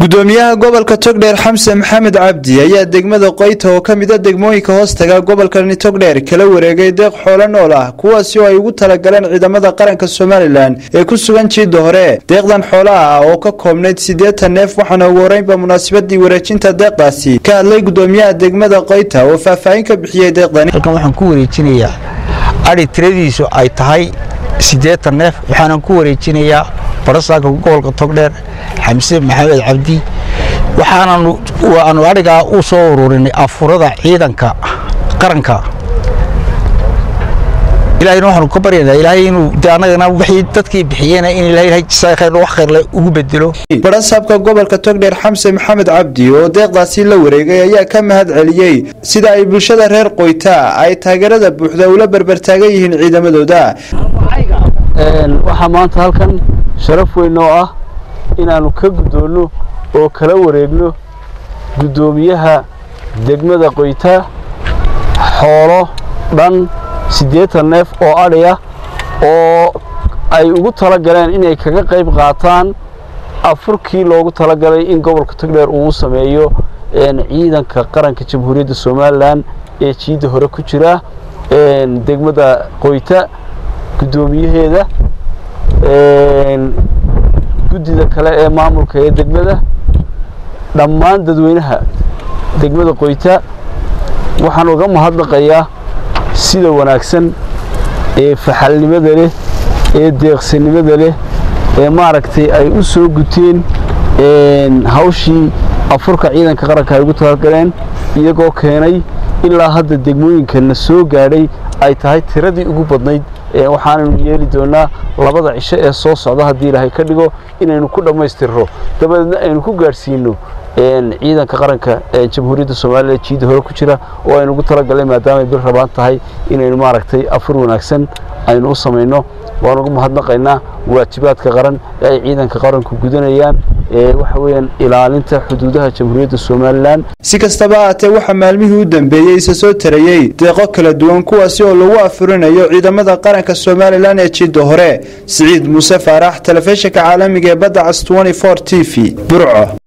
gudoomiyaha gobolka togdheer xamse maxamed cabdi ayaa degmada qoyta oo ka mida degmooyinka hoostaga gobolkani togdheer kala wareegay deeq xoolo nool ah kuwaasi oo ay ugu talagaleen ciidamada qaranka somalilan ee ku sugan jiidda hore deeqdan xoolaha ah oo ka koobnayd siddeetan neef waxaana ugu horeynba munaasabadii wareejinta deeqdaasi ka hadlay gudoomiyaha degmada qoyta oo faahfaahin ka bixiyey deeqdani halkan waxaan ku wareejinayaa adhi tiradiisu ay tahay siddeetan neef waxaanan ku wareejinayaa barasaaka gobolka togdheer xamse maxamed cabdi waxaananu waanu adhigaa u soo ururinay afurada ciidanka qaranka ilaahayna waxaanu ka baryaynaa ilaahay inuu de annagana wixii dadkii bixiyeen in ilaahay jisaa khayr wax khayrle ugu bedelo barasaabka gobolka togdheer xamse maxamed cabdi oo deeqdaasi la wareegay ayaa ka mahad celiyey sida ay bulshada reer qoyta ay taageerada buuxda ula berbertaagan yihiin ciidamadooda waxaa maanta halkan sharaf weyn oo ah inaannu ka guddoonno oo kala wareegno guddoomiyaha degmada qoyta xoolo dhan siddeetan neef oo adhi ah oo ay ugu tala galeen inay kaga qayb qaataan afurkii loogu talagalay in gobolka togdheer uu sameeyo ciidanka qaranka jamhuuriyadda somalilan ee jiidda hore ku jira degmada qoyta guddoomiyaheeda guddida kale ee maamulka ee degmada dhammaan dadweynaha degmada qoyta waxaan uga mahadnaqayaa sida wanaagsan ee faxalnimada leh ee deeqsanimada leh ee maaragtay ay u soo guteen hawshii afurka ciidanka qaranka ay ugu talagaleen iyagoo keenay ilaa hadda degmooyinkana soo gaadhay ay tahay tiradii ugu badnayd waxaanaynu yeeli doonaa labada cisho ee soo socda haddii ilaahay ka dhigo inaynu ku dhammaystirro dabadeedna aynu ku gaadhsiino ciidanka qaranka jamhuuriyadda soomaaliya jiidda hore ku jira oo aynu ugu talagalay maadaamay bil rabaan tahay inaynu maaragtay afur wanaagsan aynu u samayno waan ugu mahadnaqaynaa waajibaadka qaran ee ay ciidanka qaranku gudanayaan waxa weeyaan ilaalinta xuduudaha jamhuuriyadda somalilan si kastaba haatee waxaa maalmihii u dambeeyey isa soo tarayey deeqo kala duwan kuwaasi oo lagu afurinayo ciidamada qaranka somalilan ee jiidda hore siciid muuse faarax telefishinka caalamiga ee badda cas t v burco